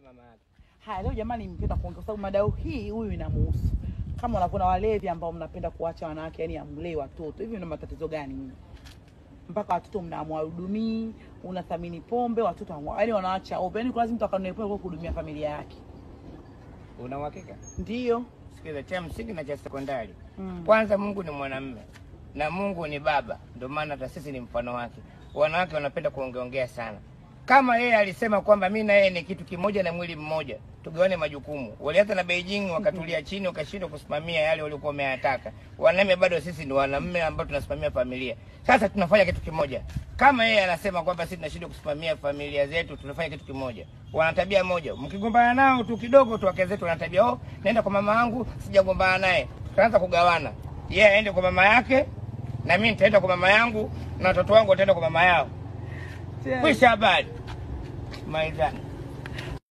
mama yake. Haya, leo jamani, nimependa kuongea kwa sababu madau hii huyu inamuhusu. Kama unavyoona walevi ambao mnapenda kuacha wanawake, yani amlee watoto, hivi una matatizo gani nyinyi? Mpaka watoto mnamwahudumii, unathamini pombe, watoto hamwa, yani wanaacha ovyo. Yani kuna lazima mtu akanunue pombe kwa kuhudumia familia yake. Una uhakika? Ndiyo. Sikiza, cha msingi na cha sekondari. Mm. Kwanza Mungu ni mwanamume na Mungu ni baba, ndio maana hata sisi ni mfano wake. Wanawake wanapenda kuongeongea sana. Kama yeye alisema kwamba mi na yeye ni kitu kimoja na mwili mmoja, tugawane majukumu. Walianza na Beijing wakatulia chini, wakashindwa kusimamia yale waliokuwa wameyataka. Wanaume bado sisi ni wanaume ambao tunasimamia familia. Sasa tunafanya kitu kimoja. Kama yeye anasema kwamba sisi tunashindwa kusimamia familia zetu, tunafanya kitu kimoja. Wana tabia moja, mkigombana nao tu kidogo tu, wake zetu wana tabia, oh, naenda kwa mama yangu, sijagombana naye, tutaanza kugawana. Yeye aende kwa mama yake na mimi nitaenda kwa mama yangu na watoto wangu wataenda kwa mama yao. Kwisha habari. Maizani.